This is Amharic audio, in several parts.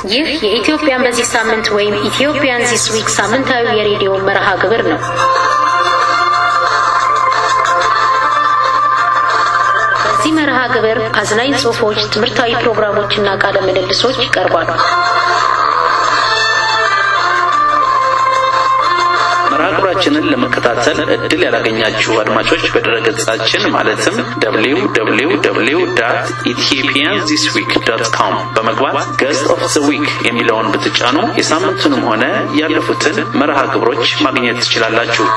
ይህ የኢትዮጵያን በዚህ ሳምንት ወይም ኢትዮጵያን ዚስ ዊክ ሳምንታዊ የሬዲዮ መርሃ ግብር ነው። በዚህ መርሃ ግብር አዝናኝ ጽሑፎች፣ ትምህርታዊ ፕሮግራሞችና ቃለ ምልልሶች ይቀርባሉ። መርሃ ግብራችንን ለመከታተል እድል ያላገኛችሁ አድማጮች በድረገጻችን ማለትም www ኢትዮጵያን ዚስ ዊክ ዶት ኮም በመግባት ገስት ኦፍ ዘ ዊክ የሚለውን ብትጫኑ የሳምንቱንም ሆነ ያለፉትን መርሃ ግብሮች ማግኘት ትችላላችሁ።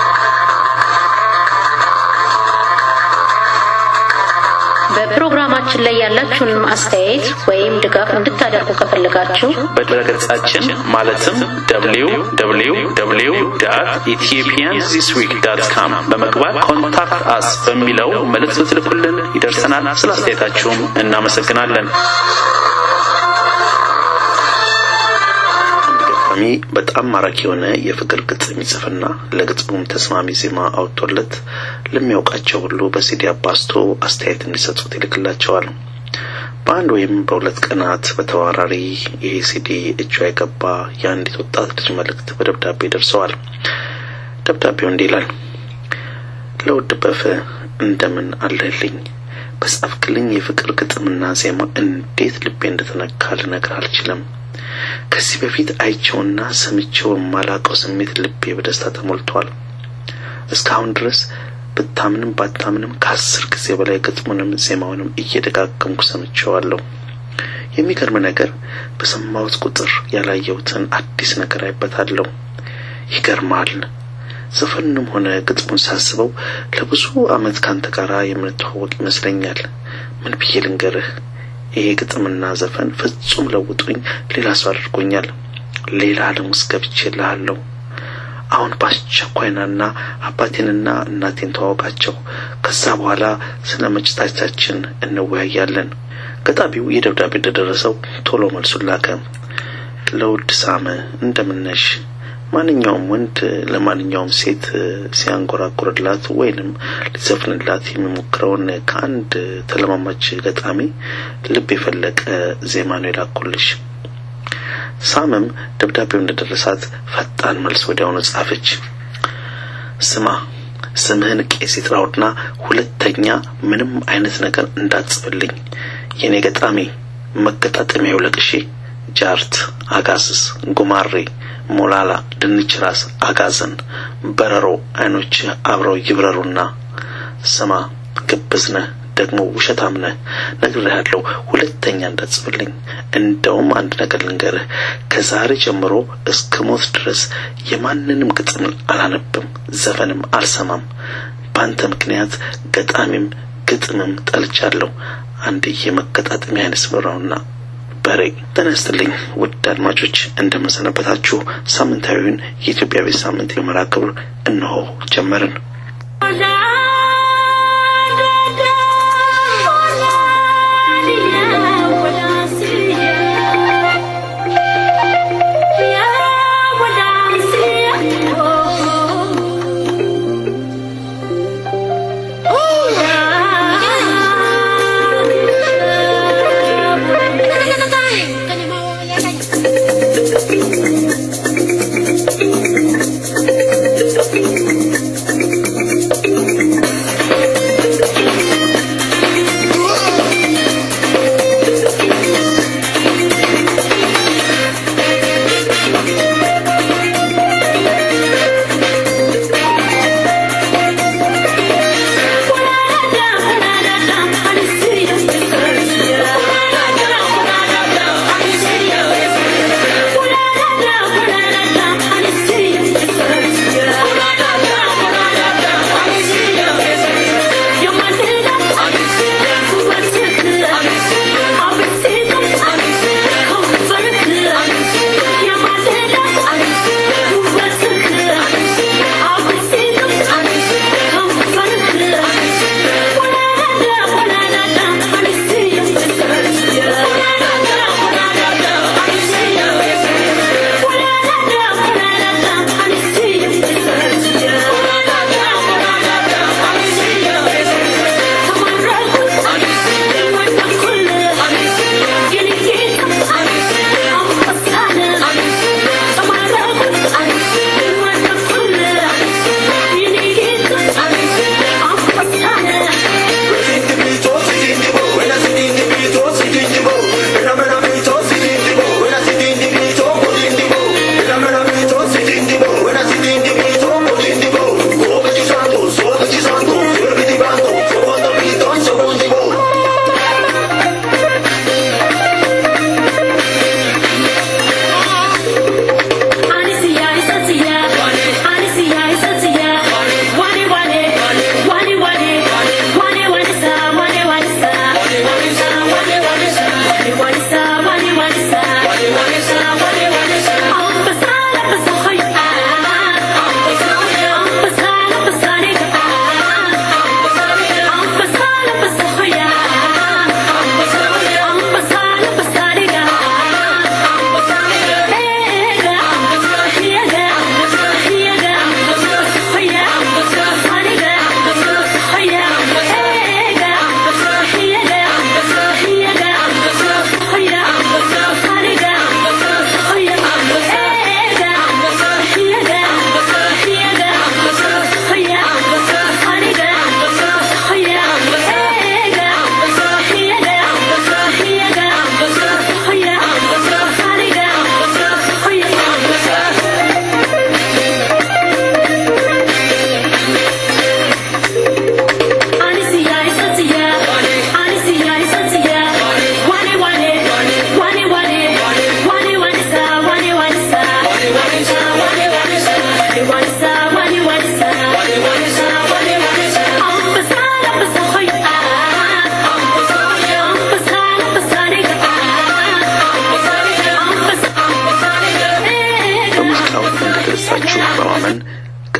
በፕሮግራማችን ላይ ያላችሁን አስተያየት ወይም ድጋፍ እንድታደርጉ ከፈለጋችሁ በድረገጻችን ማለትም www ኢትዮጵያን ዚስ ዊክ ዳት ካም በመግባት ኮንታክት አስ በሚለው መልእክት ብትልኩልን ይደርሰናል። ስለ አስተያየታችሁም እናመሰግናለን። ገጣሚ በጣም ማራኪ የሆነ የፍቅር ግጥም ይጽፍና ለግጥሙም ተስማሚ ዜማ አውጥቶለት ለሚያውቃቸው ሁሉ በሲዲ አባስቶ አስተያየት እንዲሰጡት ይልክላቸዋል። በአንድ ወይም በሁለት ቀናት በተዋራሪ ይሄ ሲዲ እጇ የገባ የአንዲት ወጣት ልጅ መልእክት በደብዳቤ ደርሰዋል። ደብዳቤው እንዲህ ይላል። ለውድ በፍ እንደምን አለህልኝ? በጻፍክልኝ የፍቅር ግጥምና ዜማ እንዴት ልቤ እንደተነካ ልነግር አልችልም። ከዚህ በፊት አይቼውና ሰምቼው የማላውቀው ስሜት ልቤ በደስታ ተሞልቷል። እስካሁን ድረስ ብታምንም ባታምንም ከአስር ጊዜ በላይ ግጥሙንም ዜማውንም እየደጋገምኩ ሰምቼዋለሁ። የሚገርም ነገር በሰማሁት ቁጥር ያላየሁትን አዲስ ነገር አይበታለሁ። ይገርማል። ዘፈኑንም ሆነ ግጥሙን ሳስበው ለብዙ ዓመት ካንተ ጋር የምንተዋወቅ ይመስለኛል። ምን ብዬ ልንገርህ? ይሄ ግጥምና ዘፈን ፍጹም ለውጦኝ ሌላ ሰው አድርጎኛል። ሌላ ዓለም ውስጥ ገብቼልሃለሁ። አሁን በአስቸኳይናና አባቴንና እናቴን ተዋወቃቸው። ከዛ በኋላ ስለ መጭታቻችን እንወያያለን። ገጣሚው ይህ ደብዳቤ እንደደረሰው ቶሎ መልሱን ላከ። ለውድ ሳመ እንደምነሽ ማንኛውም ወንድ ለማንኛውም ሴት ሲያንጎራጉርላት ወይንም ሊዘፍንላት የሚሞክረውን ከአንድ ተለማማች ገጣሚ ልብ የፈለቀ ዜማ ነው የላኩልሽ። ሳምም ደብዳቤው እንደደረሳት ፈጣን መልስ ወዲያውኑ ጻፈች። ስማ ስምህን ቄስ ይጥራውና ሁለተኛ ምንም አይነት ነገር እንዳትጽፍልኝ። የኔ ገጣሚ መገጣጠሚያ ይውለቅሺ ጃርት፣ አጋስስ፣ ጉማሬ፣ ሞላላ፣ ድንች ራስ፣ አጋዘን፣ በረሮ አይኖች አብረው ይብረሩና ስማ ግብዝ ነህ ደግሞ ውሸታም ነህ። ነግሬሃለሁ፣ ሁለተኛ እንዳትጽፍልኝ። እንደውም አንድ ነገር ልንገርህ፣ ከዛሬ ጀምሮ እስከ ሞት ድረስ የማንንም ግጥም አላነብም፣ ዘፈንም አልሰማም። በአንተ ምክንያት ገጣሚም ግጥምም ጠልቻለሁ። አንድ የመገጣጠሚያ አይነት ስምራውና በሬ ተነስትልኝ። ውድ አድማጮች እንደምንሰነበታችሁ፣ ሳምንታዊውን የኢትዮጵያ ቤት ሳምንት የመርሃ ግብር እነሆ ጀመርን። Thank you.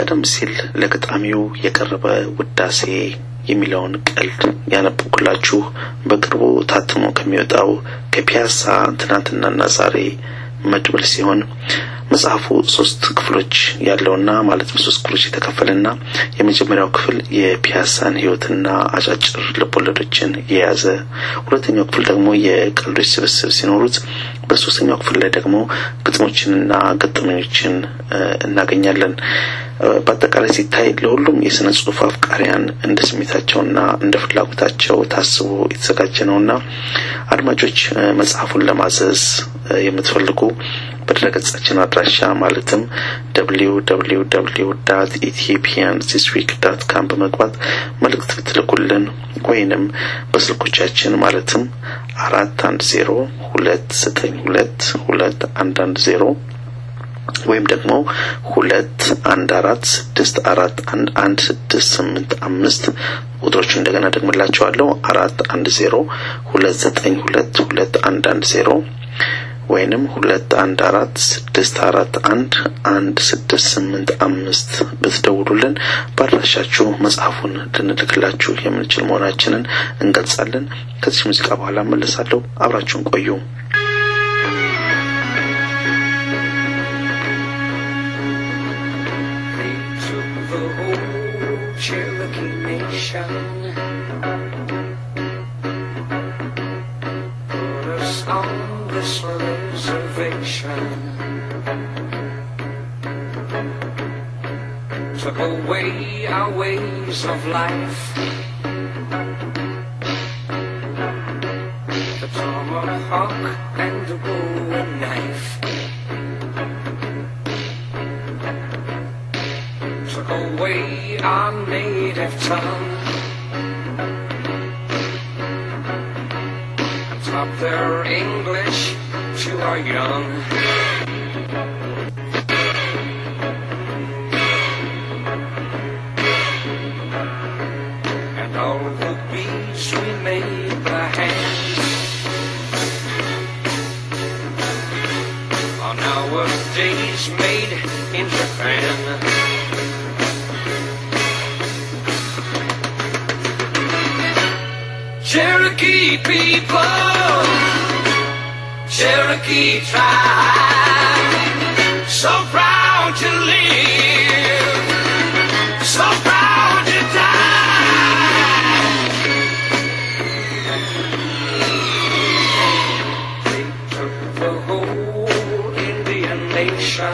ቀደም ሲል ለገጣሚው የቀረበ ውዳሴ የሚለውን ቀልድ ያነበብኩላችሁ በቅርቡ ታትሞ ከሚወጣው ከፒያሳ ትናንትናና ዛሬ መድብል ሲሆን መጽሐፉ ሶስት ክፍሎች ያለውና ማለት በሶስት ክፍሎች የተከፈለና የመጀመሪያው ክፍል የፒያሳን ሕይወትና አጫጭር ልቦለዶችን የያዘ፣ ሁለተኛው ክፍል ደግሞ የቀልዶች ስብስብ ሲኖሩት በሶስተኛው ክፍል ላይ ደግሞ ግጥሞችንና ገጠመኞችን እናገኛለን። በአጠቃላይ ሲታይ ለሁሉም የስነ ጽሁፍ አፍቃሪያን እንደ ስሜታቸውና እንደ ፍላጎታቸው ታስቦ የተዘጋጀ ነውና አድማጮች መጽሐፉን ለማዘዝ የምትፈልጉ በድረገጻችን አድራሻ ማለትም ደብሊው ደብሊው ደብሊው ዳት ኢትዮጵያን ዚስ ዊክ ዳት ካም በመግባት መልእክት ብትልኩልን ወይንም በስልኮቻችን ማለትም አራት አንድ ዜሮ ሁለት ዘጠኝ ሁለት ሁለት አንድ አንድ ዜሮ ወይም ደግሞ ሁለት አንድ አራት ስድስት አራት አንድ አንድ ስድስት ስምንት አምስት ቁጥሮቹ እንደገና ደግምላቸዋለሁ አራት አንድ ዜሮ ሁለት ዘጠኝ ሁለት ሁለት አንድ አንድ ዜሮ ወይንም ሁለት አንድ አራት ስድስት አራት አንድ አንድ ስድስት ስምንት አምስት ብትደውሉልን በአድራሻችሁ መጽሐፉን ልንልክላችሁ የምንችል መሆናችንን እንገልጻለን። ከዚህ ሙዚቃ በኋላ መለሳለሁ። አብራችሁን ቆዩ። this reservation took away our ways of life. The tomahawk and the bowie knife took away our native tongue. Taught their English to our young. And all the beats we made by hand are nowadays made in Japan. Cherokee people, Cherokee tribe, so proud to live, so proud to die. They took the whole Indian nation,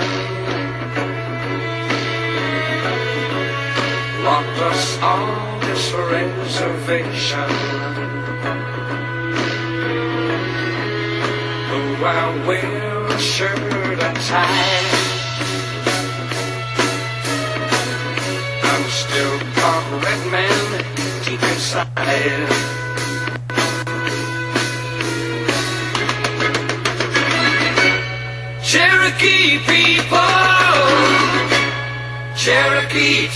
locked us on this reservation. Though I wear a shirt and tie, I'm still part red man deep inside. Cherokee people, Cherokee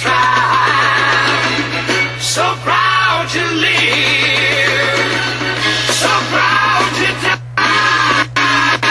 tribe, so proud to live, so proud to die.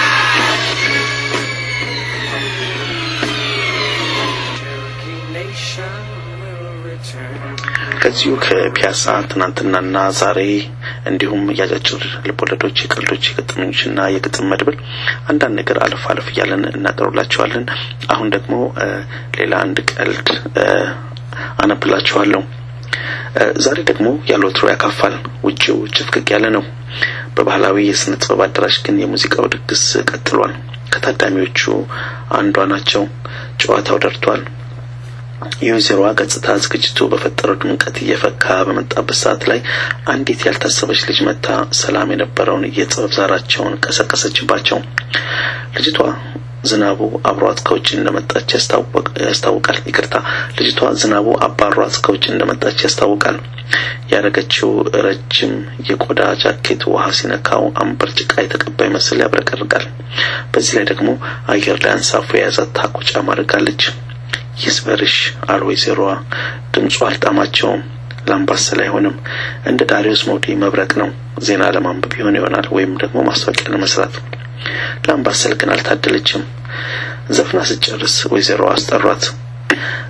Cherokee nation will return. ከዚሁ ከፒያሳ ትናንትናና ዛሬ እንዲሁም የአጫጭር ልቦለዶች፣ የቀልዶች፣ የገጠመኞችና የግጥም መድብል አንዳንድ ነገር አለፍ አለፍ እያለን እናቀርብላችኋለን። አሁን ደግሞ ሌላ አንድ ቀልድ አነብላችኋለሁ። ዛሬ ደግሞ ያለ ወትሮ ያካፋል። ውጭው ጭፍቅቅ ያለ ነው። በባህላዊ የስነ ጥበብ አዳራሽ ግን የሙዚቃው ድግስ ቀጥሏል። ከታዳሚዎቹ አንዷ ናቸው። ጨዋታው ደርቷል። የወይዘሮዋ ገጽታ ዝግጅቱ በፈጠረው ድምቀት እየፈካ በመጣበት ሰዓት ላይ አንዲት ያልታሰበች ልጅ መታ ሰላም የነበረውን የጥበብ ዛራቸውን ቀሰቀሰችባቸው። ልጅቷ ዝናቡ አብሯት ከውጭ እንደመጣች ያስታውቃል። ይቅርታ፣ ልጅቷ ዝናቡ አባሯት ከውጭ እንደመጣች ያስታውቃል። ያደረገችው ረጅም የቆዳ ጃኬት ውሃ ሲነካው አምበር ጭቃ የተቀባ ይመስል ያብረቀርቃል። በዚህ ላይ ደግሞ አየር ላይ አንሳፎ የያዛት ታኮ ጫማ አድርጋለች። ይስበርሽ አሉ ወይዘሮዋ። ድምፁ አልጣማቸውም። ላምባሰል አይሆንም። እንደ ዳሪዮስ ሞዲ መብረቅ ነው። ዜና ለማንበብ ይሆን ይሆናል ወይም ደግሞ ማስታወቂያ ለመስራት። ላምባሰል ግን አልታደለችም። ዘፍና ስጨርስ ወይዘሮዋ አስጠሯት።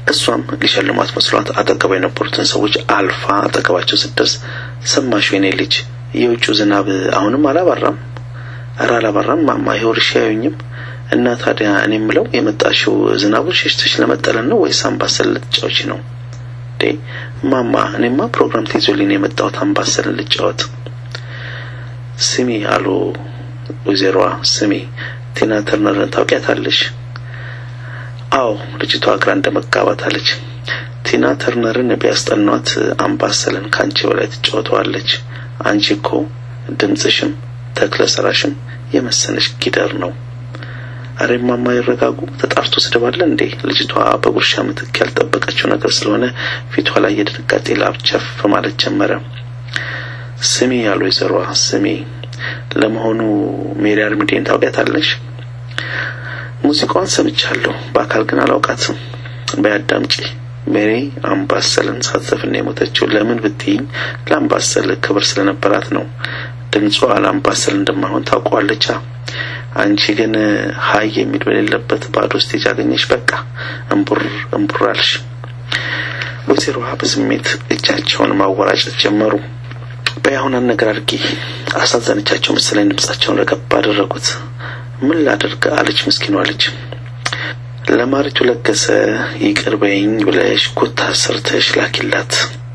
እሷም ሊሸልሟት መስሏት አጠገቧ የነበሩትን ሰዎች አልፋ አጠገባቸው ስትደርስ ሰማሽ የኔ ልጅ የውጭው ዝናብ አሁንም አላባራም? እረ አላባራም ማማ፣ ይኸው እርሻ አያዩኝም። እና ታዲያ እኔ የምለው የመጣሽው ዝናቡን ሸሽተሽ ለመጠለን ነው ወይስ አምባሰል ልትጫወቺ ነው? ዴ ማማ፣ እኔማ ፕሮግራም ተይዞልኝ ነው የመጣሁት አምባሰልን ልጫወት። ስሚ አሉ ወይዘሮዋ፣ ስሚ ቲና ተርነርን ታውቂያታለሽ? አዎ ልጅቷ ግራ እንደ መጋባት አለች። ቲና ተርነርን ቢያስጠኗት አምባሰልን ከአንቺ በላይ ትጫወተዋለች። አንቺ እኮ ድምፅሽም ተክለ ሰራሽም የመሰለሽ ጊደር ነው። አሬ ማማ ይረጋጉ። ተጣርቶ ስድብ አለ እንዴ? ልጅቷ በጉርሻ ምትክ ያልጠበቀችው ነገር ስለሆነ ፊቷ ላይ የድንጋጤ ላብ ቸፍ ማለት ጀመረ። ስሚ ያሉ ወይዘሮዋ ስሚ፣ ለመሆኑ ሜሪ አርሚዴን ታውቂያታለሽ? ሙዚቃዋን ሰምቻለሁ፣ በአካል ግን አላውቃትም። በያዳምጪ ሜሪ አምባሰልን ሳትዘፍን ነው የሞተችው። ለምን ብትይኝ ለአምባሰል ክብር ስለነበራት ነው። ድምጿ ለአምባሰል እንደማይሆን ታውቀዋለቻ። አንቺ ግን ሀይ የሚል በሌለበት ባዶ ስቴጅ አገኘሽ። በቃ እምቡር እምቡር አልሽ። ወይዘሮዋ በስሜት እጃቸውን ማወራጨት ጀመሩ። በያሁን ነገር አድርጊ አሳዘነቻቸው መሰለኝ። ድምጻቸውን ረገብ አደረጉት። ምን ላደርግ አለች ምስኪኗ ልጅ። ለማሪቱ ለገሰ ይቅር በይኝ ብለሽ ኩታ ሰርተሽ ላኪላት።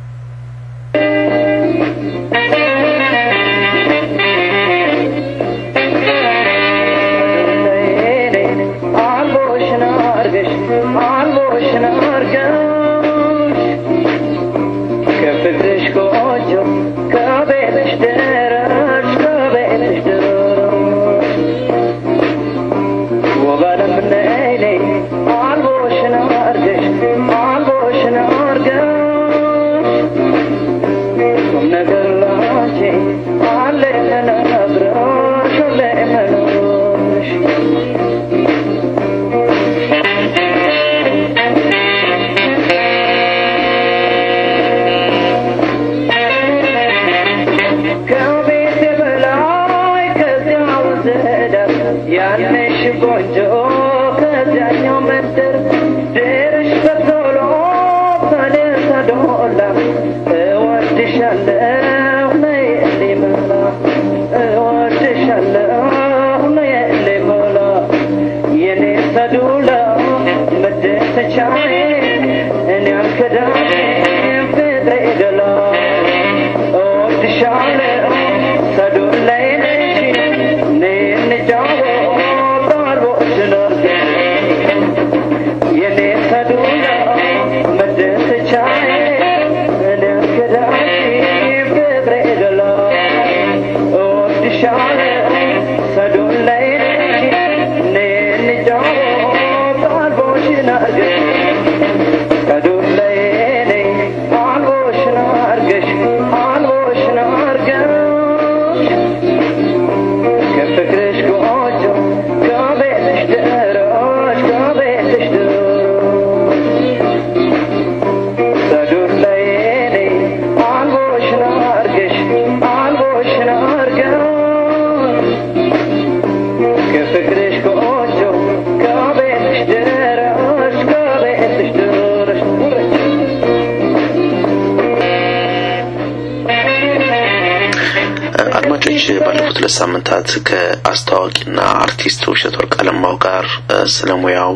አድማጮች ባለፉት ሁለት ሳምንታት ከአስተዋዋቂና አርቲስት ውብሸት ወርቅ አለማው ጋር ስለ ሙያው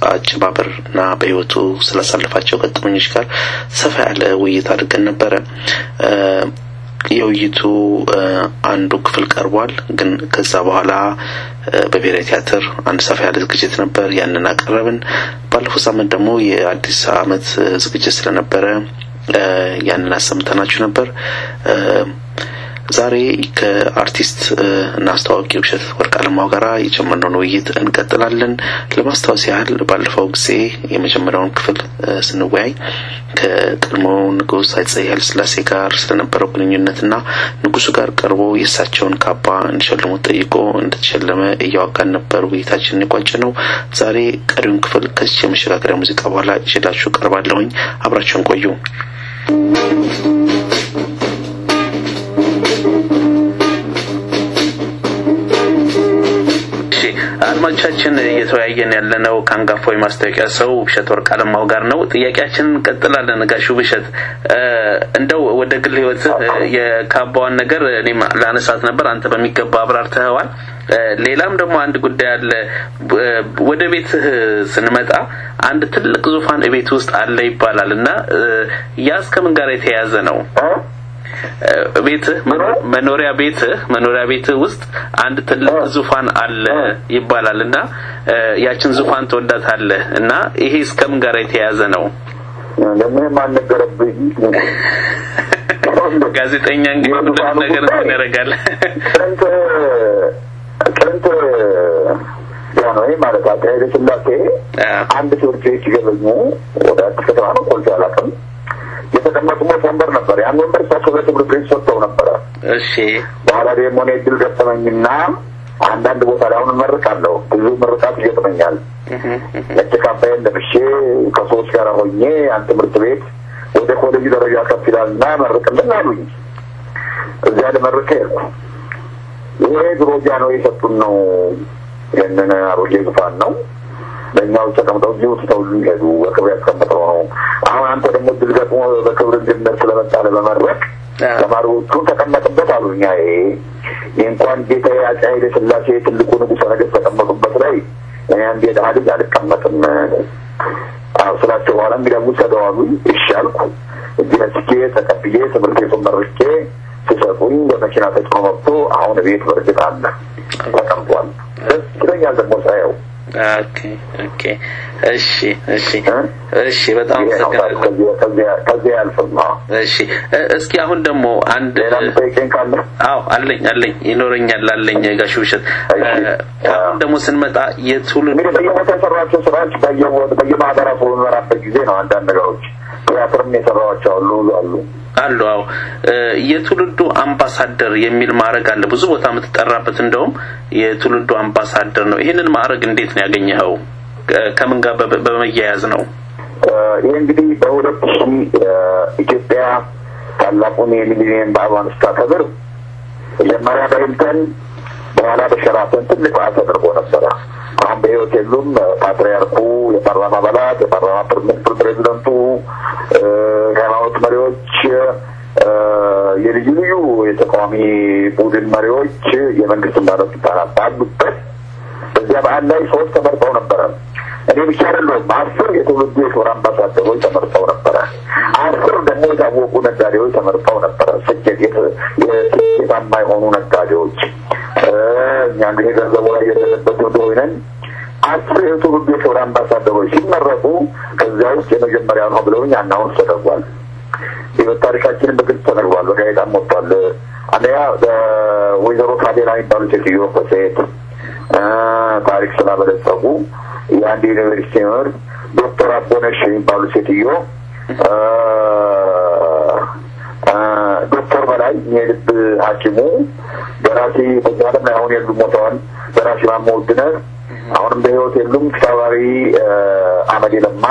አጨባበርና በሕይወቱ ስላሳለፋቸው ገጠመኞች ጋር ሰፋ ያለ ውይይት አድርገን ነበረ። የውይይቱ አንዱ ክፍል ቀርቧል። ግን ከዛ በኋላ በብሔራዊ ቲያትር አንድ ሰፋ ያለ ዝግጅት ነበር፣ ያንን አቀረብን። ባለፈው ሳምንት ደግሞ የአዲስ ዓመት ዝግጅት ስለነበረ ያንን አሰምተናችሁ ነበር። ዛሬ ከአርቲስት እና አስተዋዋቂ ውብሸት ወርቅ አለማው ጋራ የጀመርነውን ውይይት እንቀጥላለን። ለማስታወስ ያህል ባለፈው ጊዜ የመጀመሪያውን ክፍል ስንወያይ ከቀድሞ ንጉሥ አፄ ኃይለ ሥላሴ ጋር ስለነበረው ግንኙነትና ንጉሱ ጋር ቀርቦ የእሳቸውን ካባ እንዲሸልሙት ጠይቆ እንደተሸለመ እያዋጋን ነበር ውይይታችንን የቋጨ ነው። ዛሬ ቀሪውን ክፍል ከዚህ የመሸጋገሪያ ሙዚቃ በኋላ ይዤላችሁ ቀርባለሁኝ። አብራችሁን ቆዩ። እሺ አድማጮቻችን እየተወያየን ያለነው ከአንጋፋው የማስታወቂያ ሰው ውብሸት ወርቅ አለማው ጋር ነው። ጥያቄያችንን እንቀጥላለን። ጋሽ ውብሸት እንደው ወደ ግል ህይወት የካባዋን ነገር እኔም ላነሳት ነበር፣ አንተ በሚገባ አብራርተኸዋል። ሌላም ደግሞ አንድ ጉዳይ አለ። ወደ ቤትህ ስንመጣ አንድ ትልቅ ዙፋን ቤት ውስጥ አለ ይባላል እና ያ እስከምን ጋር የተያያዘ ነው? ቤትህ መኖሪያ ቤትህ መኖሪያ ቤትህ ውስጥ አንድ ትልቅ ዙፋን አለ ይባላል እና ያችን ዙፋን ትወዳታለህ እና ይሄ እስከምን ጋር የተያያዘ ነው? ለምንም አልነገረብኝ። ጋዜጠኛ እንግዲህ ሁሉንም ነገር እንትን ያደርጋል። ጥንት ጥንት ጃንሆይ ማለት አፄ ኃይለ ሥላሴ አንድ ትምህርት ቤት ሲገበኙ ወደ አዲስ ከተማ ነው ቆልቶ አላውቅም የተቀመጡበት ወንበር ነበር። ያን ወንበር እሳቸው ለትምህርት ቤት ሰጥተው ነበረ። እሺ በኋላ ደግሞ እኔ እድል ገጠመኝና አንዳንድ ቦታ ላይ አሁን እመርቃለሁ። ብዙ ምርቃት ይገጥመኛል። ነጭ ካባዬን ለብሼ ከሰዎች ጋር ሆኜ ያን ትምህርት ቤት ወደ ኮሌጅ ደረጃ ከፍ ይላልና መርቅልን አሉኝ። እዚያ ልመርቅ ሄድኩ። ይሄ ድሮ ጃንሆይ የሰጡን ነው። ይህንን አሮጌ ዙፋን ነው። በእኛው ተቀምጠው እዚሁ ትተውልን ሄዱ። በክብር ያስቀምጠው ነው። አሁን አንተ ደግሞ ድል ገጥሞ በክብር እንድነት ስለመጣ ለመመረቅ ተማሪዎቹን ተቀመጥበት አሉኛ። ይሄ እንኳን ጌታ አፄ ኃይለ ሥላሴ ትልቁ ንጉሠ ነገሥት ተቀመጡበት ላይ እኔ አንድ የድሀ ልጅ አልቀመጥም አዎ ስላቸው በኋላ እንግዲህ ውሰደው አሉኝ። እሺ አልኩ። እዚህ ነስቼ ተቀብዬ ትምህርት ቤቱን መርቄ ሲሰጡኝ በመኪና ተጭኖ መጥቶ አሁን ቤት በእርግጥ አለ ተቀምጧል። ደስ ይለኛል ደግሞ ሳየው። ኦኬ ኦኬ እሺ እሺ እሺ በጣም አመሰግናለሁ። ከዚያ ያልፍም። እሺ እስኪ አሁን ደግሞ አንድ ሌላ ምጠይቀኝ ካለ አዎ አለኝ አለኝ ይኖረኛል አለኝ ጋሽ ውብሸት አሁን ደግሞ ስንመጣ የትውልድ እንግዲህ በየቦታ የሰሯቸው ስራዎች በየማህበራቱ በመራበት ጊዜ ነው። አንዳንድ ነገሮች ቲያትርም የሰራኋቸው አሉ አሉ አሉ አዎ የትውልዱ አምባሳደር የሚል ማዕረግ አለ ብዙ ቦታ የምትጠራበት እንደውም የትውልዱ አምባሳደር ነው ይህንን ማዕረግ እንዴት ነው ያገኘኸው ከምን ጋር በመያያዝ ነው ይህ እንግዲህ በሁለት ሺህ ኢትዮጵያ ታላቁን የሚሊኒየም በዓሏን ስታከብር መጀመሪያ በሂልተን በኋላ በሸራተን ትልቅ በዓል ተደርጎ ነበረ አሁን በህይወት የሉም ፓትርያርኩ የፓርላማ አባላት የፓርላማ ምክትል ፕሬዚደንቱ የሃይማኖት መሪዎች የልዩ ልዩ የተቃዋሚ ቡድን መሪዎች የመንግስት ባለስልጣናት ባሉበት በዚያ በዓል ላይ ሰዎች ተመርጠው ነበረ እኔ ብቻ አይደለሁም አስር የትውልዱ የክብር አምባሳደሮች ተመርጠው ነበረ አስር ደግሞ የታወቁ ነጋዴዎች ተመርጠው ነበረ ስኬት የስኬታማ የሆኑ ነጋዴዎች እኛ እንግዲህ ገንዘቡ ላይ የደረበት እንደሆነን አስር የትውልዱ የክብር አምባሳደሮች ሲመረጡ ከዚያ ውስጥ የመጀመሪያ ነው ብለውኝ አናውንስ ተደርጓል ህይወት ታሪካችንን በግልጽ ተነግሯል በጋዜጣም ወጥቷል አንደኛ ወይዘሮ ካዴላ የሚባሉ ሴትዮ በሴት ታሪክ ስላበለጸጉ የአንድ ዩኒቨርሲቲ መምህር ዶክተር አቦነሽ የሚባሉ ሴትዮ ዶክተር በላይ የልብ ሐኪሙ ደራሲ በዚህ ዓለም ላይ አሁን የሉ ሞተዋል። ደራሲ ማሞ ውድነህ አሁንም በህይወት የሉም። ተባባሪ አመዴ ለማ፣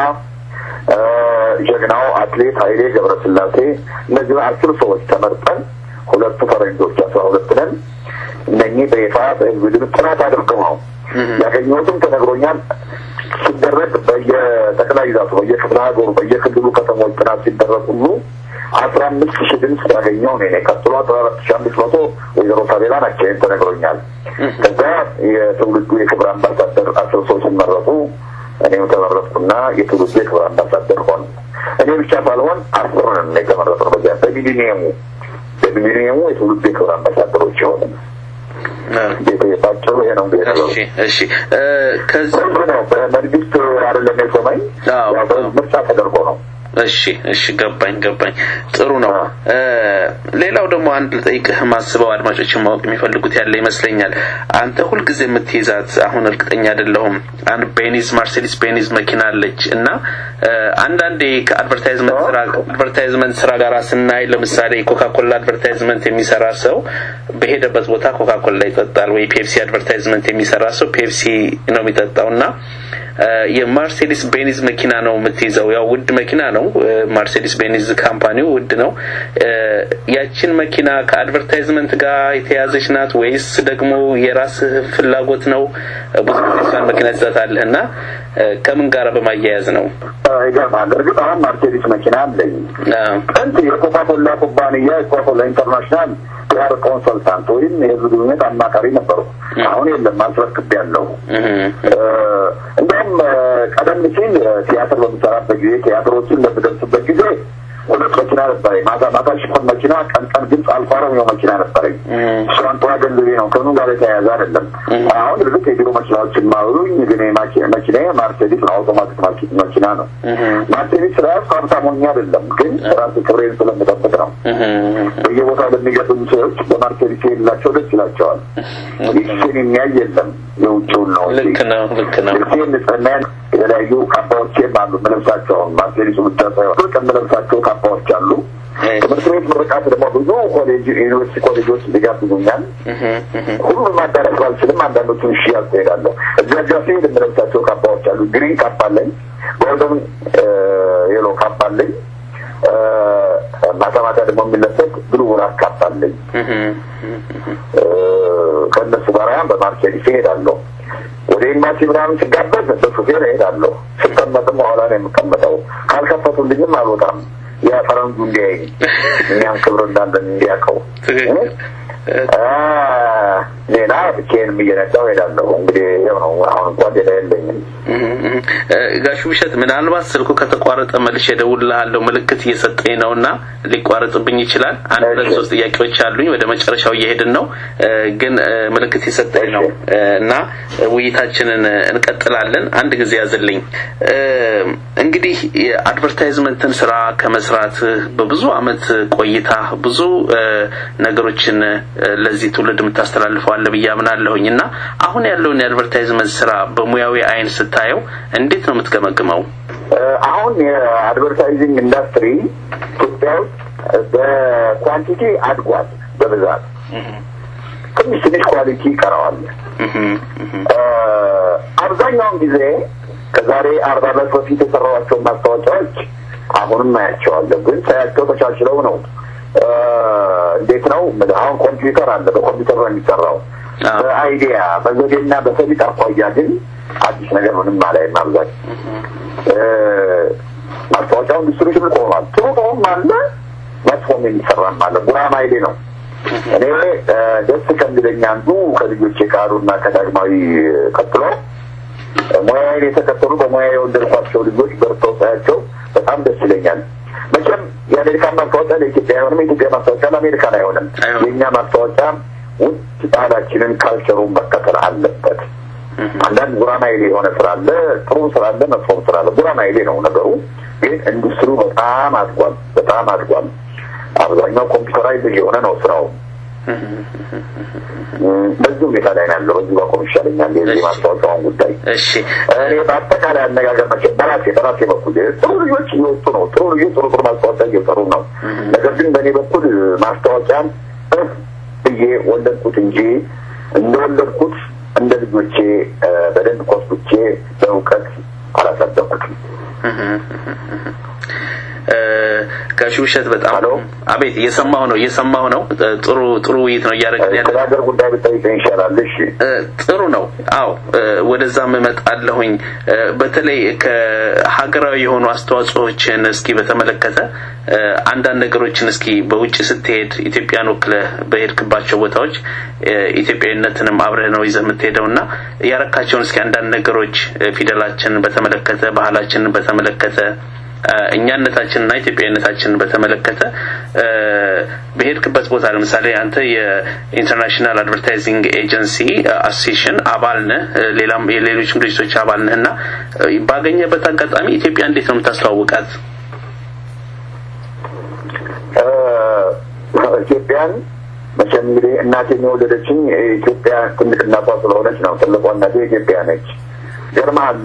ጀግናው አትሌት ኃይሌ ገብረስላሴ እነዚህ አስር ሰዎች ተመርጠን ሁለቱ ፈረንጆች አስራ ሁለት ነን። እነኚህ በይፋ በህዝብ ድምፅ ጥናት አድርገው ነው ያገኘሁትም ተነግሮኛል። ሲደረግ በየጠቅላይ ግዛቱ በየክፍለ ሀገሩ በየክልሉ ከተሞች ጥናት ሲደረግ ሁሉ አስራ አምስት ሺህ ድምፅ ያገኘው እኔ ነኝ። ቀጥሎ አስራ አራት ሺህ አምስት መቶ ወይዘሮ ሳቤላ ናቸው። ይህን ተነግሮኛል። ከዛ የትውልዱ የክብር አምባሳደር አስር ሰዎች ሲመረጡ እኔም ተመረጥኩና የትውልዱ የክብር አምባሳደር ሆን እኔ ብቻ ሳልሆን አስር ነን የተመረጥነው በዚያ በሚሊኒየሙ በሚሊኒየሙ የትውልዱ የክብር አምባሳደሮች የሆነ ባጭሩ ይሄ ነው እንግዲህ ነገሩ። እሺ እሺ ከዚህ ነው በመንግስት አይደለም የሾመኝ አዎ። ያው በምርጫ ተደርጎ ነው። እሺ እሺ ገባኝ ገባኝ ጥሩ ነው ሌላው ደግሞ አንድ ልጠይቅህ ማስበው አድማጮችን ማወቅ የሚፈልጉት ያለ ይመስለኛል አንተ ሁልጊዜ የምትይዛት አሁን እርግጠኛ አይደለሁም አንድ ቤኒዝ ማርሴዲስ ቤኒዝ መኪና አለች እና አንዳንዴ ከአድቨርታይዝመንት ስራ አድቨርታይዝመንት ስራ ጋር ስናይ ለምሳሌ ኮካኮላ አድቨርታይዝመንት የሚሰራ ሰው በሄደበት ቦታ ኮካኮላ ይጠጣል ወይ ፔፕሲ አድቨርታይዝመንት የሚሰራ ሰው ፔፕሲ ነው የሚጠጣው እና የማርሴዲስ ቤኒዝ መኪና ነው የምትይዘው። ያው ውድ መኪና ነው። ማርሴዲስ ቤኒዝ ካምፓኒው ውድ ነው። ያችን መኪና ከአድቨርታይዝመንት ጋር የተያዘች ናት ወይስ ደግሞ የራስህ ፍላጎት ነው? ብዙ ጊዜ እሷን መኪና ትዛታለህ እና ከምን ጋር በማያያዝ ነው? ይገርማል። እርግጥ አሁን ማርሴዲስ መኪና አለኝ። ጥንት የኮካኮላ ኩባንያ የኮካኮላ ኢንተርናሽናል ፒአር ኮንሰልታንት ወይም የህዝብ ግንኙነት አማካሪ ነበሩ። አሁን የለም፣ አስረክቤያለሁ። እንዲሁም ቀደም ሲል ቲያትር በምሰራበት ጊዜ ቲያትሮችን በምደርስበት ጊዜ ሁለት መኪና ነበረኝ። ማታ ማታ ሽፎን መኪና፣ ቀን ቀን ግን አልፎ አረሚያው መኪና ነበረኝ። እሷን ጠዋ ገንዘቤ ነው፣ ከኑ ጋር የተያያዘ አይደለም። አሁን እርግጥ የቢሮ መኪናዎችን ማውሉኝ፣ ግን መኪና ማርሴዲስ ነው፣ አውቶማቲክ መኪና ነው። ማርሴዲስ ራሱ ሀብታም ሆኜ አይደለም፣ ግን ራሴ ክብሬን ስለምጠብቅ ነው። በየቦታው ለሚገጥሙ ሰዎች በማርሴዲስ የሌላቸው ደስ ይላቸዋል። ይችን የሚያይ የለም፣ የውጭውን ነው። ልክ ነው፣ ልክ ነው። ልብሴን ንጽህናዬን የተለያዩ ካባዎቼም አሉ የምለብሳቸውን ማርሴዲሱ ብቻ ሳይሆን የምለብሳቸው ካባዎች አሉ። ትምህርት ቤት ምርቃት ደግሞ ብዙ ኮሌጅ ዩኒቨርሲቲ ኮሌጆች ሊጋብዙኛል። ሁሉም ማዳረስ ባልችልም አንዳንዶቹን እሺ ያስሄዳለሁ። እዚያ ጋ ሲሄድ የምለብሳቸው ካባዎች አሉ። ግሪን ካባ አለኝ፣ ጎልደን የሎ ካባ አለኝ። ማታ ማታ ደግሞ የሚለበስ ብሉ ብላክ ካባ አለኝ። ከእነሱ ጋር በማርሴዲስ እሄዳለሁ። ወደ ኤምባሲ ምናምን ስጋበዝ በሹፌር እሄዳለሁ። ስቀመጥም በኋላ ነው የምቀመጠው። ካልከፈቱልኝም አልወጣም። ያ ፈረንጁ እንዲያይኝ እኛም ክብር እንዳለን እንዲያውቀው። ሌላ ብቻዬንም እየነዳሁ እሄዳለሁ። እንግዲህ ይኸው ነው። አሁን እንኳን ሌላ የለኝም። ጋሽ ውብሸት ምናልባት ስልኩ ከተቋረጠ መልሼ እደውልልሃለሁ። ምልክት እየሰጠኝ ነው እና ሊቋረጥብኝ ይችላል። አንድ ሁለት ሶስት ጥያቄዎች አሉኝ። ወደ መጨረሻው እየሄድን ነው፣ ግን ምልክት የሰጠኝ ነው እና ውይይታችንን እንቀጥላለን። አንድ ጊዜ ያዝልኝ። እንግዲህ የአድቨርታይዝመንትን ስራ ከመስራት በብዙ አመት ቆይታ ብዙ ነገሮችን ለዚህ ትውልድ የምታስተላልፈው አለ ብዬ አምናለሁኝ እና አሁን ያለውን የአድቨርታይዝመንት ስራ በሙያዊ አይን ስታየው እንዴት ነው የምትገመግመው? አሁን የአድቨርታይዚንግ ኢንዱስትሪ ኢትዮጵያ ውስጥ በኳንቲቲ አድጓል በብዛት ትንሽ ትንሽ ኳሊቲ ይቀረዋል። አብዛኛውን ጊዜ ከዛሬ አርባ ዓመት በፊት የሰራኋቸውን ማስታወቂያዎች አሁንም አያቸዋለሁ፣ ግን ሳያቸው ተቻችለው ነው። እንዴት ነው አሁን ኮምፒውተር አለ፣ በኮምፒውተር ነው የሚሰራው። በአይዲያ በዘዴና በሰሊጥ አኳያ ግን አዲስ ነገር ምንም አላይም። አብዛኝ ማስታወቂያው ኢንዱስትሪ ትልቅ ሆኗል። ጥሩ ጥሩም አለ፣ መጥፎም የሚሰራም አለ። ጉራማይሌ ነው። እኔ ደስ ከሚለኝ አንዱ ከልጆቼ ከአሉና ከዳግማዊ ቀጥሎ ሙያዬን የተከተሉ በሙያ የወለድኳቸው ልጆች በርተው ሳያቸው በጣም ደስ ይለኛል። መቼም የአሜሪካን ማስታወቂያ ለኢትዮጵያ አይሆንም፣ የኢትዮጵያ ማስታወቂያ ለአሜሪካን አይሆንም። የእኛ ማስታወቂያ ውጭ ባህላችንን ካልቸሩን መከተል አለበት። አንዳንድ ጉራማይሌ የሆነ ስራ አለ፣ ጥሩ ስራ አለ፣ መጥፎም ስራ አለ። ጉራማይሌ ነው ነገሩ። ግን ኢንዱስትሪው በጣም አድጓል፣ በጣም አድጓል። አብዛኛው ኮምፒውተራይዝ የሆነ ነው ስራው። በዚህ ሁኔታ ላይ ነው ያለው። በዚህ ባቆም ይሻለኛል የዚህ ማስታወቂያውን ጉዳይ። እሺ እኔ በአጠቃላይ አነጋገር መቼ በራሴ በራሴ በኩል ጥሩ ልጆች እየወጡ ነው። ጥሩ ልጆች ጥሩ ጥሩ ማስታወቂያ እየሰሩ ነው። ነገር ግን በእኔ በኩል ማስታወቂያን እፍ ብዬ ወለድኩት እንጂ እንደወለድኩት እንደ ልጆቼ በደንብ ኮስኩቼ በእውቀት አላሳደኩትም። ጋሽ ውብሸት በጣም አቤት፣ እየሰማሁ ነው እየሰማሁ ነው። ጥሩ ጥሩ ውይይት ነው እያደረግን ያለ ሀገር ጉዳይ ብጠይቀኝ ይሻላል። እሺ ጥሩ ነው። አዎ ወደዛም እመጣለሁኝ። በተለይ ከሀገራዊ የሆኑ አስተዋጽኦችን እስኪ በተመለከተ አንዳንድ ነገሮችን እስኪ በውጭ ስትሄድ ኢትዮጵያን ወክለህ በሄድክባቸው ቦታዎች ኢትዮጵያዊነትንም አብረህ ነው ይዘህ የምትሄደው እና ያረካቸውን እስኪ አንዳንድ ነገሮች ፊደላችንን በተመለከተ ባህላችንን በተመለከተ እኛነታችንና ኢትዮጵያዊነታችንን በተመለከተ በሄድክበት ቦታ ለምሳሌ አንተ የኢንተርናሽናል አድቨርታይዚንግ ኤጀንሲ አሶሲሽን አባል ነህ፣ ሌላም የሌሎችም ድርጅቶች አባል ነህ እና ባገኘበት አጋጣሚ ኢትዮጵያ እንዴት ነው የምታስተዋውቃት? ኢትዮጵያን መቼም እንግዲህ እናቴን የወለደችኝ የኢትዮጵያ ትልቅ እናቷ ስለሆነች ነው። ትልቋ እናቴ ኢትዮጵያ ነች። ገርመሃል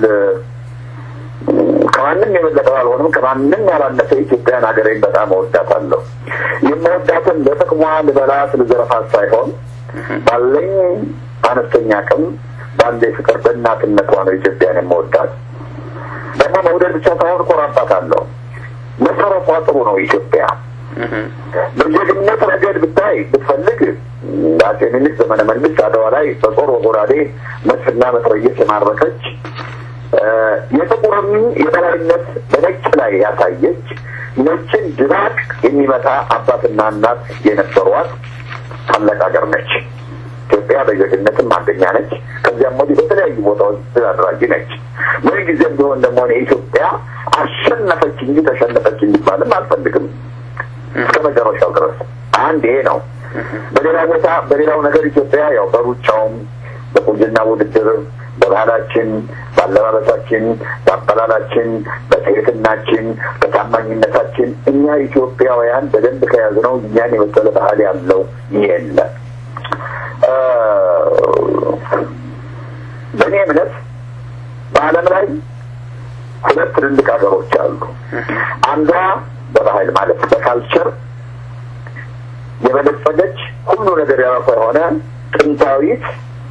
ከማንም የበለጠ አልሆንም። ከማንም ያላነሰ ኢትዮጵያን ሀገሬን በጣም እወዳታለሁ። የምወዳትን ለጥቅሟ ልበላት ልዘረፋት ሳይሆን ባለኝ አነስተኛ አቅም ባለ ፍቅር በእናትነቷ ነው ኢትዮጵያን የምወዳት። ደግሞ መውደድ ብቻ ሳይሆን እኮራባታለሁ። መሰረቷ ጥሩ ነው ኢትዮጵያ። በጀግንነት ረገድ ብታይ ብትፈልግ አጼ ምኒልክ ዘመነ መንግስት አድዋ ላይ በጦር ወጎራዴ መድፍና መትረየስ የማረከች የጥቁርን የበላይነት በነጭ ላይ ያሳየች ነጭን ድባቅ የሚመታ አባትና እናት የነበሯት ታላቅ ሀገር ነች። ኢትዮጵያ በጀግንነትም አንደኛ ነች። ከዚያም ወዲህ በተለያዩ ቦታዎች ድል አድራጊ ነች። ምን ጊዜም ቢሆን ደግሞ ኢትዮጵያ አሸነፈች እንጂ ተሸነፈች እንዲባልም አልፈልግም እስከ መጨረሻው ድረስ አንድ ይሄ ነው። በሌላ ቦታ በሌላው ነገር ኢትዮጵያ ያው በሩጫውም በቁንጅና ውድድር በባህላችን፣ በአለባበሳችን፣ በአበላላችን፣ በትህትናችን፣ በታማኝነታችን እኛ ኢትዮጵያውያን በደንብ ከያዝነው እኛን የመሰለ ባህል ያለው የለም። በእኔ እምነት በዓለም ላይ ሁለት ትልልቅ ሀገሮች አሉ። አንዷ በባህል ማለት በካልቸር የበለጸገች ሁሉ ነገር የራሷ የሆነ ጥንታዊት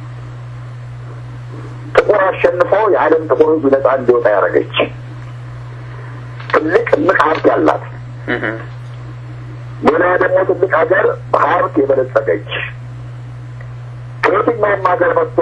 ጥቁር አሸንፎ የዓለም ጥቁር ሕዝብ ነጻ እንዲወጣ ያደረገች ትልቅ እምቅ ሀብት ያላት፣ ሌላ ደግሞ ትልቅ ሀገር በሀብት የበለጸገች ከየትኛውም ሀገር መጥቶ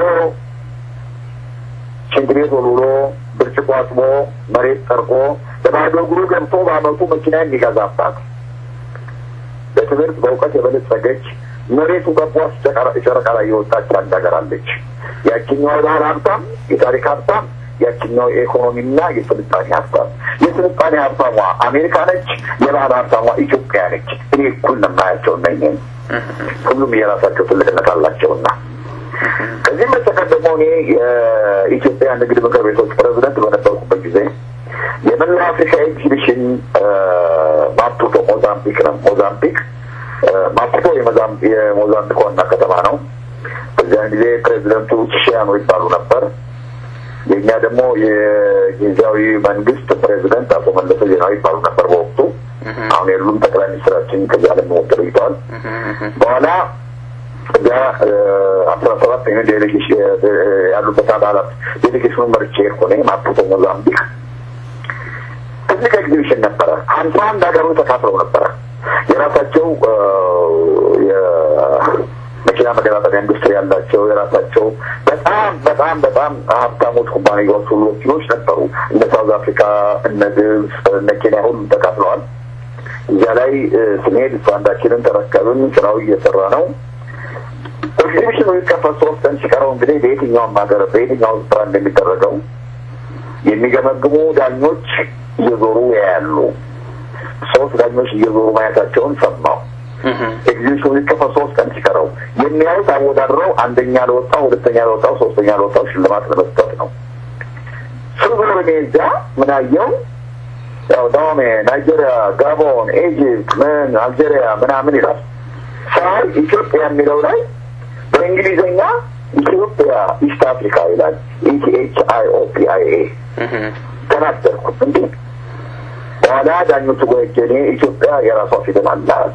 ሽንት ቤት ወልውሎ ብርጭቆ አጥቦ መሬት ጠርቆ በባዶ እግሩ ገብቶ በአመቱ መኪና የሚገዛባት በትምህርት በእውቀት የበለጸገች መሬቱ ገቧስ ጨረቃ ላይ የወጣች አንድ ሀገር አለች። ያችኛው የባህል ሀብታም፣ የታሪክ ሀብታም፣ ያችኛው የኢኮኖሚና የስልጣኔ ሀብታም። የስልጣኔ ሀብታሟ አሜሪካ ነች፣ የባህል ሀብታሟ ኢትዮጵያ ነች። እኔ እኩል ነው የማያቸው እነኝህን። ሁሉም የራሳቸው ትልቅነት አላቸውና ከዚህም በስተቀር ደግሞ እኔ የኢትዮጵያ ንግድ ምክር ቤቶች ፕሬዚደንት በነበርኩበት ጊዜ የመላ አፍሪካ ኤግዚቢሽን ማፑቶ ሞዛምቢክ ነው። ሞዛምቢክ ማፑቶ የሞዛምቢክ ዋና ከተማ ነው። በዚያን ጊዜ ፕሬዚደንቱ ቺሺያኖ ይባሉ ነበር። የእኛ ደግሞ የጊዜያዊ መንግስት ፕሬዚደንት አቶ መለሰ ዜናዊ ይባሉ ነበር በወቅቱ። አሁን የሉም። ጠቅላይ ሚኒስትራችን ከዚህ ዓለም ሞት ተለይተዋል። በኋላ እዚያ አስራ ሰባት አይነት ዴሌጌሽን ያሉበት አባላት ዴሌጌሽኑ መርቼ ሆነ ማፑቶ ሞዛምቢክ ትልቅ ኤግዚቢሽን ነበረ። ሀምሳ አንድ ሀገሮች ተካፍለው ነበረ። የራሳቸው የመኪና መገጣጠሚያ ኢንዱስትሪ ያላቸው የራሳቸው በጣም በጣም በጣም ሀብታሞች ኩባንያዎች ሁሉ ወኪሎች ነበሩ። እነ ሳውዝ አፍሪካ፣ እነ ግብጽ፣ እነ ኬንያ ሁሉም ተካፍለዋል። እዚያ ላይ ስንሄድ ስታንዳችንን ተረከብን። ስራው እየሰራ ነው። ኤግዚቢሽኑ ሊከፈት ሶስት ቀን ሲቀረው እንግዲህ በየትኛውም ሀገር በየትኛው ስፍራ እንደሚደረገው የሚገመግሙ ዳኞች እየዞሩ ያያሉ። ሶስት ዳኞች እየዞሩ ማየታቸውን ሰማሁ። ኤግዚቢሽኑ ሊከፈት ሶስት ቀን ሲቀረው የሚያዩት አወዳድረው አንደኛ ለወጣው፣ ሁለተኛ ለወጣው፣ ሶስተኛ ለወጣው ሽልማት ለመስጠት ነው። ስዞር እኔ እዚያ ምን አየው? ያው ዳሜ ናይጄሪያ፣ ጋቦን፣ ኤጂፕት፣ ምን አልጄሪያ ምናምን ይላል። ሳይ ኢትዮጵያ የሚለው ላይ በእንግሊዝኛ ኢትዮጵያ ኢስት አፍሪካ ይላል። ኢቲኤች አይ ኦ ፒ አይ ኤ ተናደርኩ። እንዴ በኋላ ዳኞቹ ጎጀኔ ኢትዮጵያ የራሷ ፊደል አላት።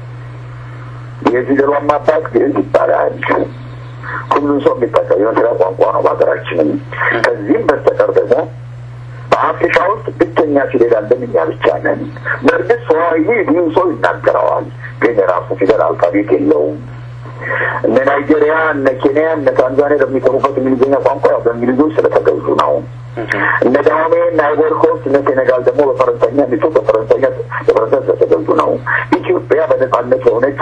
የፊደሏን ማባት ግዕዝ ይባላል። ሁሉም ሰው የሚጠቀም የመስሪያ ቋንቋ ነው በሀገራችንም። ከዚህም በስተቀር ደግሞ በአፍሪካ ውስጥ ብቸኛ ፊደል አለን እኛ ብቻ ነን። በእርግጥ ሰዋሂሊ ብዙ ሰው ይናገረዋል፣ ግን የራሱ ፊደል አልፋቤት የለውም። እነ ናይጄሪያ፣ እነ ኬንያ፣ እነ ታንዛኒያ በሚጠሩበት እንግሊዝኛ ቋንቋ ያው በእንግሊዞች ስለተገዙ ነው። እነ ዳሜ፣ እነ አይቮሪ ኮስት፣ እነ ሴኔጋል ደግሞ በፈረንሳይኛ ሚቶ በፈረንሳይኛ በፈረንሳይ ስለተገዙ ነው። ኢትዮጵያ በነጻነት የሆነች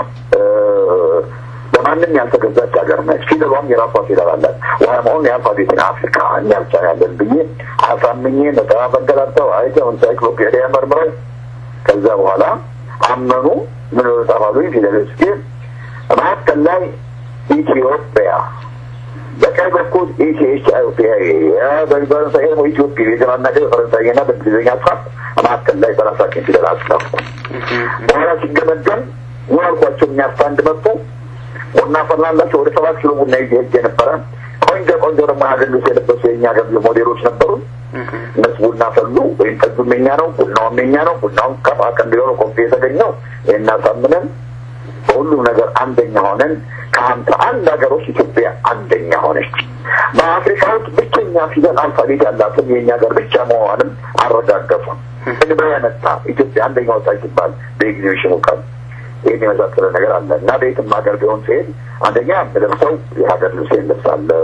በማንም ያልተገዛች ሀገር ነች። ፊደሏም የራሷ ፊደል አላት። ዋናውን የአልፋቤትን አፍሪካ እኛ ብቻ ያለን ብዬ አሳምኜ መጽሐፍ አንገላብጠው አይተው ኢንሳይክሎፔዲያ መርምረው ከዛ በኋላ አመኑ። ምን ጻፋሉ? ፊደሎች ግን መካከል ላይ ኢትዮጵያ በቀኝ በኩል ኢቲኤች አይኦፒያ በፈረንሳይ ደግሞ ኢትዮጵያ የግራና ቀኝ በፈረንሳይና በእንግሊዝኛ ጻፍ መካከል ላይ በራሳችን ፊደል አስጻፉ። በኋላ ሲገመገም ምን አልኳቸው? እኛ አንድ መጡ ቡና ፈላላቸው። ወደ ሰባት ኪሎ ቡና ይዤ ሄጄ ነበረ። ቆንጆ ቆንጆ ደግሞ ሀገር የለበሱ የእኛ ገር ሞዴሎች ነበሩ። እነሱ ቡና ፈሉ። ወይም ጠጁም የኛ ነው፣ ቡናውም የኛ ነው። ቡናውን ከፋ ቀንዲሆነ ኮፊ የተገኘው እናሳምነን በሁሉም ነገር አንደኛ ሆነን ከሀምሳ አንድ ሀገሮች ኢትዮጵያ አንደኛ ሆነች። በአፍሪካ ውስጥ ብቸኛ ፊደል አልፋቤት ያላትን የእኛ ሀገር ብቻ መሆኗንም አረጋገጡ። እንባ ያመጣ ኢትዮጵያ አንደኛ ወጣች ሲባል በኤግዚቢሽኑ ቀን ይህን የመሳሰለ ነገር አለ እና በየትም ሀገር ቢሆን ሲሄድ አንደኛ የምለብሰው የሀገር ልብስ ለብሳለሁ።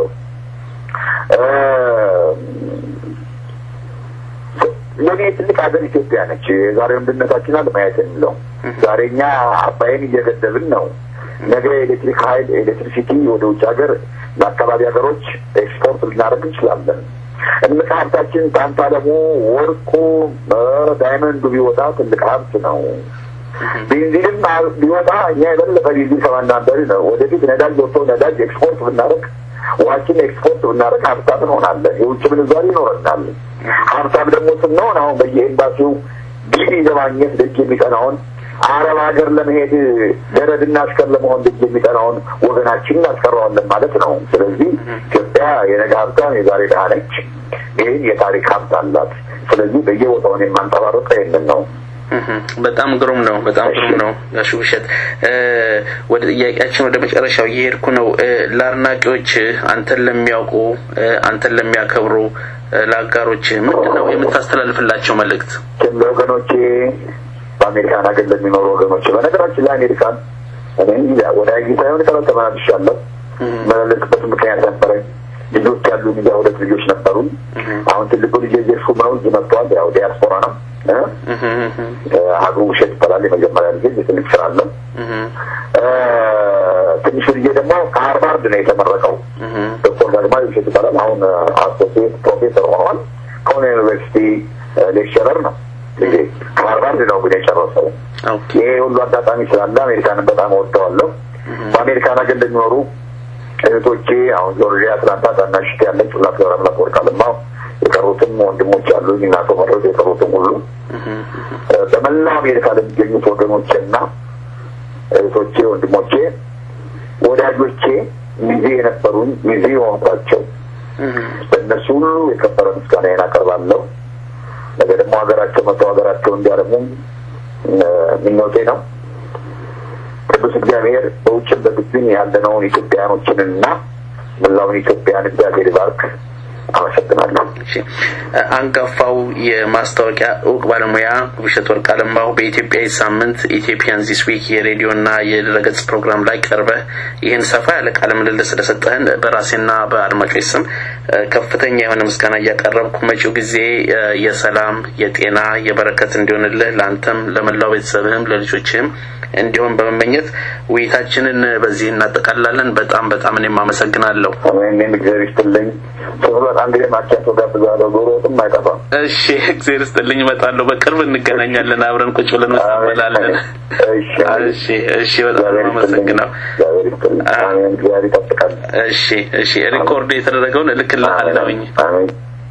ለእኔ ትልቅ ሀገር ኢትዮጵያ ነች። የዛሬ ወንድነታችን አለ ማየት የሚለው ዛሬ እኛ አባይን እየገደብን ነው። ነገ የኤሌክትሪክ ኃይል ኤሌክትሪሲቲ ወደ ውጭ ሀገር ለአካባቢ ሀገሮች ኤክስፖርት ልናደርግ እንችላለን። እምቅ ሀብታችን ታንታለሙ፣ ወርቁ፣ ዳይመንዱ ቢወጣ ትልቅ ሀብት ነው። ቤንዚንም ቢወጣ እኛ የበለጠ ቤንዚን ከማናበሪ ነው። ወደፊት ነዳጅ ወጥቶ ነዳጅ ኤክስፖርት ብናደርግ ውሃችን ኤክስፖርት ብናደርግ ሀብታም እንሆናለን። የውጭ ምንዛሪ ይኖረናል። ሀብታም ደግሞ ስንሆን አሁን በየኤምባሲው ጊቢ ለማግኘት ደጅ የሚጠናውን አረብ ሀገር ለመሄድ ገረድና አሽከር ለመሆን ደጅ የሚጠናውን ወገናችን እናስቀረዋለን ማለት ነው። ስለዚህ ኢትዮጵያ የነገ ሀብታም የዛሬ ድሃ ነች። ይህን የታሪክ ሀብት አላት። ስለዚህ በየቦታውን የማንጸባረቀ ይህንን ነው። በጣም ግሩም ነው። በጣም ግሩም ነው። ጋሽ ውብሸት ወደ ጥያቄያችን ወደ መጨረሻው እየሄድኩ ነው። ለአድናቂዎች አንተን ለሚያውቁ አንተን ለሚያከብሩ ለአጋሮች ምንድን ነው የምታስተላልፍላቸው መልእክት? ለወገኖቼ በአሜሪካን ሀገር ለሚኖሩ ወገኖች በነገራችን ላይ አሜሪካን እኔ ወደ አጊ ሳይሆን ቀረ ተመላልሻለሁ። መላለስበት ምክንያት ነበረኝ። ልጆች ያሉ ሚዲያ ሁለት ልጆች ነበሩን። አሁን ትልቁ ልጅ የሹም ነው እዚህ መጥተዋል። ያው ዲያስፖራ ነው ሀገሩ ውሸት ይባላል። የመጀመሪያ ልጅ የትልቅ ስራ አለው። ትንሹ ልጄ ደግሞ ከሀርቫርድ ነው የተመረቀው። ዶክተር ዳግማዊ ውሸት ይባላል። አሁን አሶሲየት ፕሮፌሰር ሆኗል። ከሆነ ዩኒቨርሲቲ ሌክቸረር ነው ልጄ። ከሀርቫርድ ነው ግን የጨረሰው። ይሄ ሁሉ አጋጣሚ ስላለ አሜሪካንን በጣም ወደዋለሁ። በአሜሪካን ሀገር እንደሚኖሩ እህቶቼ አሁን ጆርጂያ፣ አትላንታ ታናሽ ያለች ሁላት ገብረ አምላክ ወርቅ አለማው የቀሩትም ወንድሞች አሉ እናቶ መረጥ የቀሩትም ሁሉ በመላው አሜሪካ ለሚገኙት ወገኖቼና እህቶቼ፣ ወንድሞቼ፣ ወዳጆቼ ሚዜ የነበሩኝ ሚዜ የሆንኳቸው በእነሱ ሁሉ የከበረ ምስጋናዬን አቀርባለሁ። ነገ ደግሞ ሀገራቸው መቶ ሀገራቸው እንዲያደርጉ ምኞቴ ነው። ቅዱስ እግዚአብሔር በውጭም በግቢም ያለነውን ኢትዮጵያኖችንና መላውን ኢትዮጵያን እግዚአብሔር ይባርክ። አመሰግናለሁ። አንጋፋው የማስታወቂያ እውቅ ባለሙያ ውብሸት ወርቅ አለማው በኢትዮጵያ ሳምንት ኢትዮጵያን ዚስ ዊክ የሬዲዮና የድረገጽ ፕሮግራም ላይ ቀርበህ ይህን ሰፋ ያለ ቃለ ምልልስ ስለሰጠህን በራሴና በአድማጮች ስም ከፍተኛ የሆነ ምስጋና እያቀረብኩ መጪው ጊዜ የሰላም፣ የጤና፣ የበረከት እንዲሆንልህ ለአንተም፣ ለመላው ቤተሰብህም፣ ለልጆችህም እንዲሆን በመመኘት ውይይታችንን በዚህ እናጠቃላለን። በጣም በጣም እኔም አመሰግናለለሁ። እኔም እግዚአብሔር ይስጥልኝ። በጣም ጊዜ ማቻቸው ጋብዛለሁ። ዶሮ ወጥም አይጠፋም። እሺ፣ እግዚአብሔር ይስጥልኝ። እመጣለሁ። በቅርብ እንገናኛለን። አብረን ቁጭ ብለን እንበላለን። እሺ፣ እሺ። በጣም አመሰግናለሁ። እግዚአብሔር ይስጥልኝ። አሜን። እግዚአብሔር ይጠብቃል። እሺ፣ እሺ። ሪኮርድ የተደረገውን እልክልሃለሁኝ። አሜን።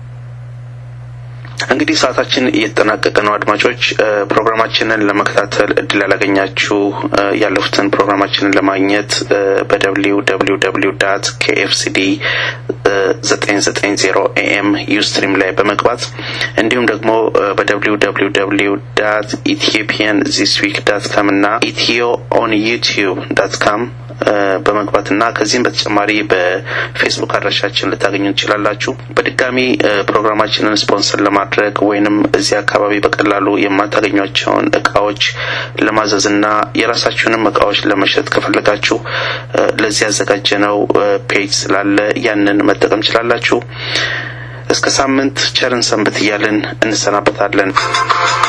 እንግዲህ ሰዓታችን እየተጠናቀቀ ነው። አድማጮች ፕሮግራማችንን ለመከታተል እድል ያላገኛችሁ ያለፉትን ፕሮግራማችንን ለማግኘት በደብሊው ደብሊው ደብሊው ዳት ኬኤፍሲዲ ዘጠኝ ዘጠኝ ዜሮ ኤኤም ዩስትሪም ላይ በመግባት እንዲሁም ደግሞ በደብሊው ደብሊው ደብሊው ዳት ኢትዮጵያን ዚስ ዊክ ዳት ካም እና ኢትዮ ኦን ዩቲዩብ ዳት ካም በመግባት እና ከዚህም በተጨማሪ በፌስቡክ አድራሻችን ልታገኙ ትችላላችሁ። በድጋሚ ፕሮግራማችንን ስፖንሰር ለማድረግ ወይንም እዚህ አካባቢ በቀላሉ የማታገኟቸውን እቃዎች ለማዘዝ እና የራሳችሁንም እቃዎች ለመሸጥ ከፈለጋችሁ ለዚህ ያዘጋጀነው ፔጅ ስላለ ያንን መጠቀም ትችላላችሁ። እስከ ሳምንት ቸርን ሰንብት እያልን እንሰናበታለን።